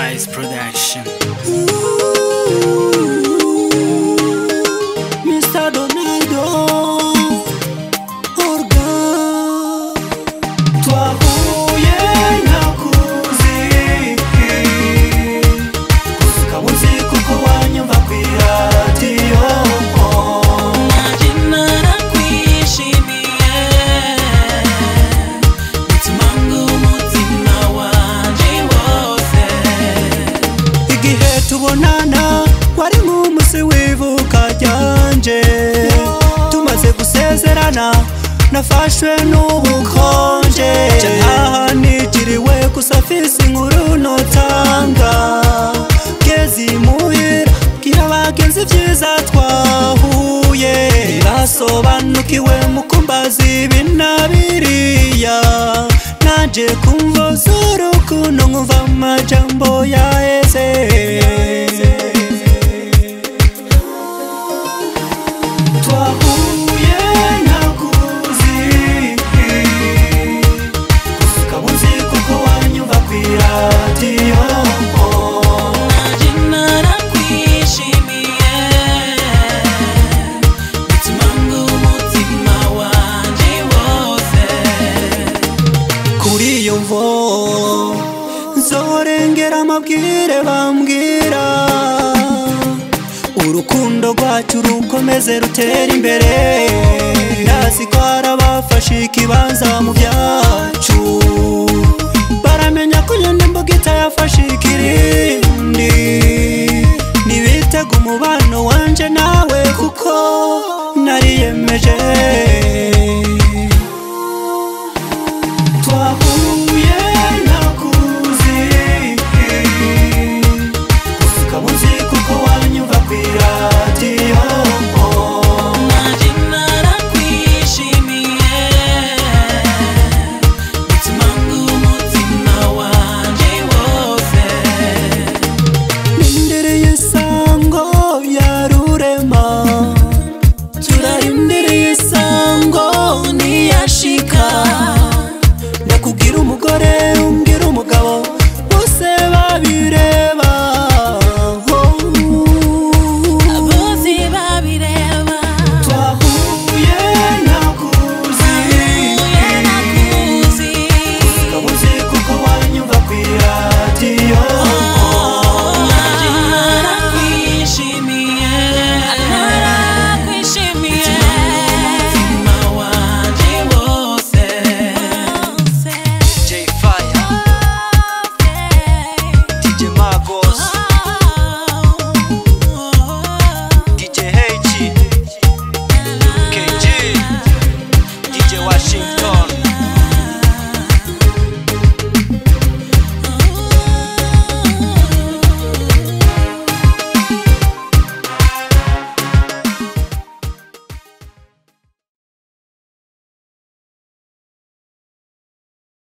Rise Production. Mr. Donaldo Orga Twahuye nakuzi Gusa ukaba uzi kuko wanyumva kw'iradiyo Nanjye narakwishimiye Mutima ng'umutima wanje wose Igihe tubonana wari nk'umusi w'ivuka ryanje Tumaze gusezerana nafashwe n'ubukonje Ntaha nigiriwe gusa mfise inkuru notanga Gezi muhira bwira abagenzi vyiza twahuye Basobanukiwe mu kumbaza ibi na biriya Naje kumva z'urukundo nkumva amajambo yaheze Twahuye nakuzi Gusa ukaba uzi kuko wanyumva kw'iradiyo Nanjye narakwishimiye Mutima ng'umutima wanje wose kuri iyo mvo nzorengera amabwire bambwira urukundo rwacu rukomeze rutera imbere ndazi ko hari abafashe ikibanza mu byacu baramenya ko nyine imbuga itayafashe ikirindi ntibitega umubano wanje nawe kuko nariyemeje